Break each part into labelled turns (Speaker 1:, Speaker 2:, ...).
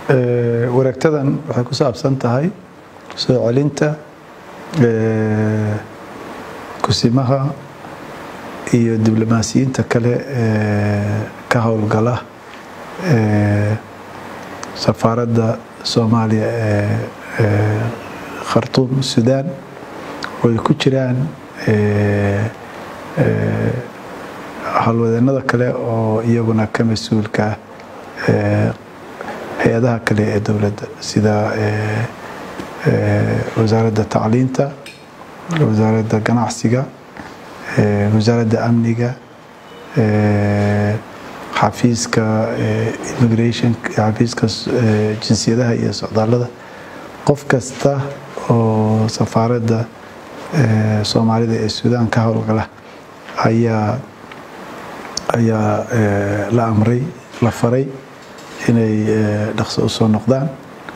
Speaker 1: wareegtadan waxay ku saabsan tahay soo celinta kusimaha iyo diblomaasiyiinta kale ka howlgala safaaradda soomaaliya ee khartuum sudan oo ay ku jiraan howlwadeenada kale oo iyaguna ka mas-uulka hay-adaha kale ee dowladda sida wasaaradda tacliinta wasaaradda ganacsiga wasaaradda amniga xafiiska immigration xafiiska jinsiyadaha iyo socdaallada qof kasta oo safaaradda soomaalida ee suudaan ka howlgala ayaa ayaa la amray la faray inay dhaqso u soo noqdaan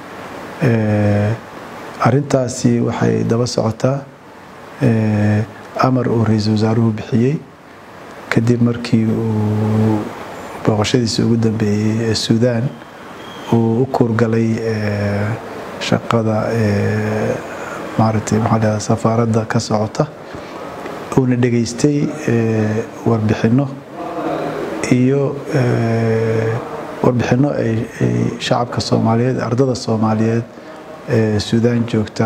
Speaker 1: arintaasi waxay daba socotaa amar uu ra-iisul wasaaruhu bixiyey kadib markii uu booqashadiisa ugu dambeeyey ee suudaan uu u kuurgalay shaqada maaragtay maxaa lahada safaaradda ka socota uuna dhegaystay warbixinno iyo warbixinno ay shacabka soomaaliyeed ardada soomaaliyeed ee suudaan joogta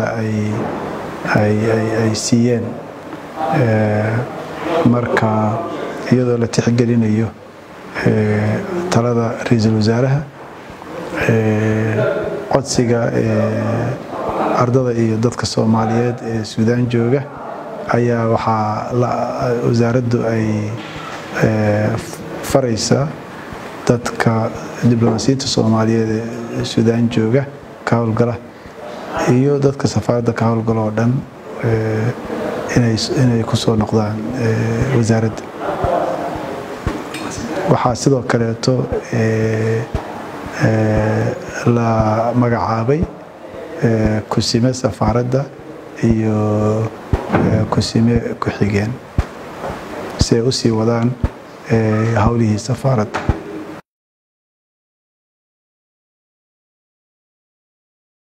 Speaker 1: ay siiyeen marka iyadoo la tixgelinayo talada ra-iisul wasaaraha codsiga ardada iyo dadka soomaaliyeed ee suudaan jooga ayaa waxaa wasaaraddu ay faraysa dadka diblomaasiyiinta soomaaliyeed ee suudaan jooga ka howlgala iyo dadka safaaradda ka howlgala oo dhan inay ku soo noqdaan wasaaradda waxaa sidoo kaleeto la magacaabay kusime safaaradda iyo kusime ku-xigeen si ay u sii wadaan howlihii safaaradda